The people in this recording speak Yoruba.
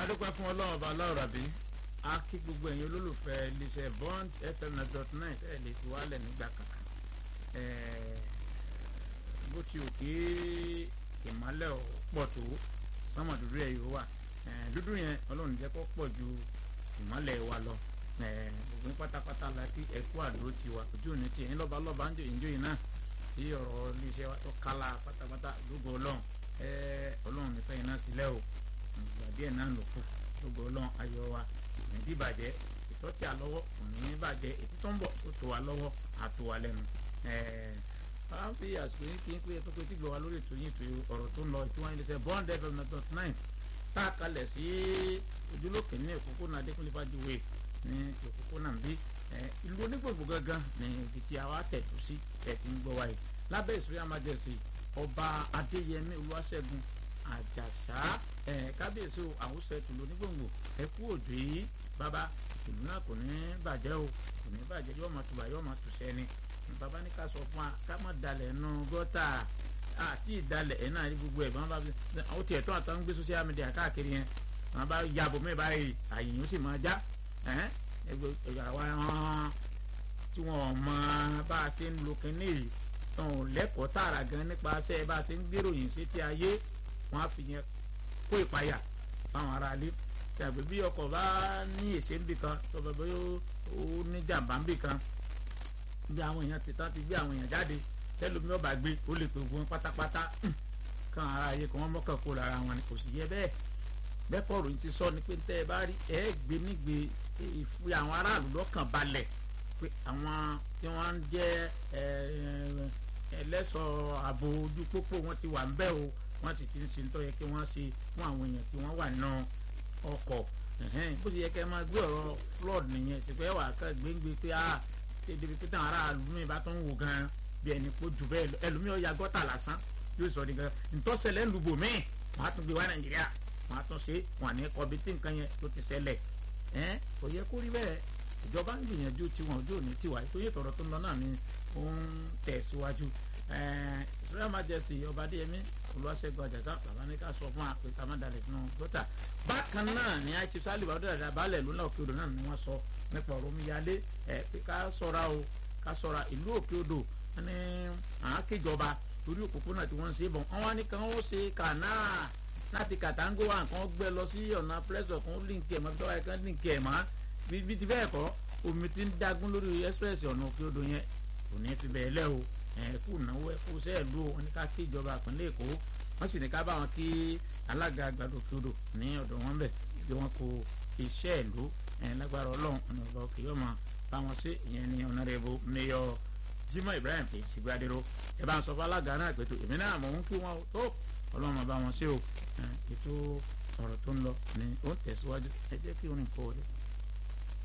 adúpẹ́ fún ọlọ́run ọba aláwọ̀ rabi a kí gbogbo ẹ̀yin olólùfẹ́ iléeṣẹ́ bond fm nine dot nine ẹ̀ lè fi wálẹ̀ nígbà kankan bó ti ò kí ìmọ̀lẹ̀ ò pọ̀ tó sánmà dúdú ẹ̀ yóò wà dúdú yẹn ọlọ́run jẹ́ kó pọ̀ ju ìmọ̀lẹ̀ wa lọ gbogbo pátápátá la kí ẹ̀kú àdúró ti wà ojú òní ti ẹ̀yin lọ́ba lọ́ba ń jò ìjọ yìí náà tí ọ̀rọ̀ iléeṣẹ́ wa tó kálá pátápátá gbogbo ọlọ́run ọlọ́run nífẹ̀ẹ́ yìí náà sílẹ̀ o ìgbà díẹ̀ náà ló kù gbogbo ọlọ́run ayọ̀ wa ìdí ìbàjẹ́ ìtọ́tí àlọ́wọ́ òní ní bàjẹ́ ètí tó ń bọ̀ tó tó wa lọ́wọ́ àtò wa lẹ́nu. a ń fi àsìkò yín kí n pé tó pé tí gbọ́ wa lórí ètò yín ètò ọ̀rọ̀ tó ń lọ ètò wọn ilé iṣẹ́ bond fm dot nine tá a kalẹ̀ sí ojúlókè ní òpópónà adékúnlé fàjúwe ní òpópónà bí ìlú onígbògbò gangan ní ibi tí a wá tẹ̀tù sí ẹ̀ ti ń gbọ́ wa yìí lábẹ́ ìsúrí àmájẹsì ọba adéyẹmí olúwaṣẹ́gun àjàṣà ẹ kábíyèsí o àwùsẹ tùlù onígbòǹgbò ẹ kú òdò yìí bàbá ìlú náà kò ní bàjẹ́ o kò ní bàjẹ́ yóò máa tùbà yóò máa tùṣẹ́ ni bàbá ní ká sọ fún wa ká má dalẹ̀ nù gọ́tà àti ìdalẹ̀ ẹ̀ náà rí gbogbo ẹ̀ bọ́n bá fi àwọn tiẹ̀ tó àtàwọn gbé social media káàkiri yẹn wọn bá yàbọ̀ mẹ́ báyìí àyìn ó sì máa já àwa tí wọn mọ bá a ṣe ń lo kínní yìí tán ò lẹ́kọ̀ọ́ tààrà gan nípasẹ̀ bá a ṣe ń gbèròyìn sétí ayé wọn á fi yẹn kó ìpayà fáwọn aráalé tàbí bí ọkọ̀ bá ní èsè níbì kan tó bá bóyá ó ní jàǹbá níbì kan bí àwọn èèyàn ti tán ti gbé àwọn èèyàn jáde tẹlifíwọ́n ọba gbé ó lè pè wọ́n pátápátá kan ara ayé kan wọ́n mọ́kàn kó lára wọn ni kò sì yẹ bẹ́ẹ̀ bẹ́ẹ̀ kọ́ọ̀rọ̀ yìí ti sọ ni pé tẹ́ ẹ bá rí ẹ gbé nígbè ìfi àwọn aráàlú lọ́kàn balẹ̀ pé àwọn tí wọ́n ń jẹ́ ẹlẹ́sọ̀ ààbò ojú pópó wọn ti wà ń bẹ́ o wọ́n sì ti ń sin tó yẹ kí wọ́n ṣe fún àwọn èèyàn tí wọ́n wà nínú ọkọ̀ bó ti yẹ kẹ́ máa gbé ọ̀rọ̀ flood nìyẹn sì pé wà á kẹ́ gbéǹgbé pé a ṣe débi pé táwọn aráàlú mi bá tó ń wò gan bí ẹni kó jù bẹ́ẹ̀ lọ ẹlòmíì ọ̀ya gọ́tà lásán yóò sọ nìkan ntọ́sẹ̀lẹ̀ ń lùbò míì wọ́n á tún gbé wá nàìjíríà wọ́n á tún ṣe wọ́n ní kọ́bi tí nǹkan yẹn tó ti ṣẹlẹ̀ kò yẹ kó rí bẹ́ẹ̀ ìjọba ń gbìyànjú tiwọn ojú òní tiwa ètò yìí tọ̀rọ̀ tó ń lọ náà ni ó ń tẹ̀síwájú israel majesty ọba adéyẹmí olùwàṣẹgun àjàsà bàbá ní ká sọ fún wa pé ká má dalẹ̀ nínú gọ́tà bákan náà ni àìtí sálíbà ọdún dàda balẹ̀ lónà òkè odò náà ni wọ́n sọ nípa ọ̀rọ̀ omíyalé ẹ̀ pé ká sọ̀ra o ká sọ̀ra ìlú òkè odò ní àákéjọba torí òpópónà tí wọ́n ń ṣe bọ̀ wọ́n wá ní kàn ó ṣe kànáà láti kàtàngó wa nǹkan gbẹ lọ sí ọ̀nà pẹ́sọ̀ kan líǹkì ẹ̀ mọ́ bí tọ́wọ́ ẹ̀ kan líǹkì ẹ̀ mọ́ bí ti bẹ́ẹ̀ kọ́ omi ti ń dagun lórí express ọ̀nà òkè odò yẹn kò ní fi bẹ́ẹ̀ lẹ́ o ẹ̀kú náwó ẹ̀kú sẹ́ẹ̀lú wọn ní ká kí ìjọba ìpínlẹ̀ èkó wọ́n sì ní ká bá wọn kí alága àgbàdo kúrò ní ọ̀dọ̀ wọn bẹ̀ bí wọ́n kó iṣẹ́ ìlú lágbára ọlọ́run ọ̀nà ọ̀gá òkè yóò máa bá wọn sí ìyẹn ní ọ̀nàrẹ́bù mayor Jimoh Ibrahim ìsìgbàdéró ẹ bá ń sọ fún alága náà pẹ̀tù èmi náà mọ̀ ń kí wọn tó ọlọ́run máa bá wọn sí o ètò ọ̀rọ̀ tó ń lọ ní ó ń tẹ̀síwájú ẹ jẹ́ kí orin kọ́ wọlé.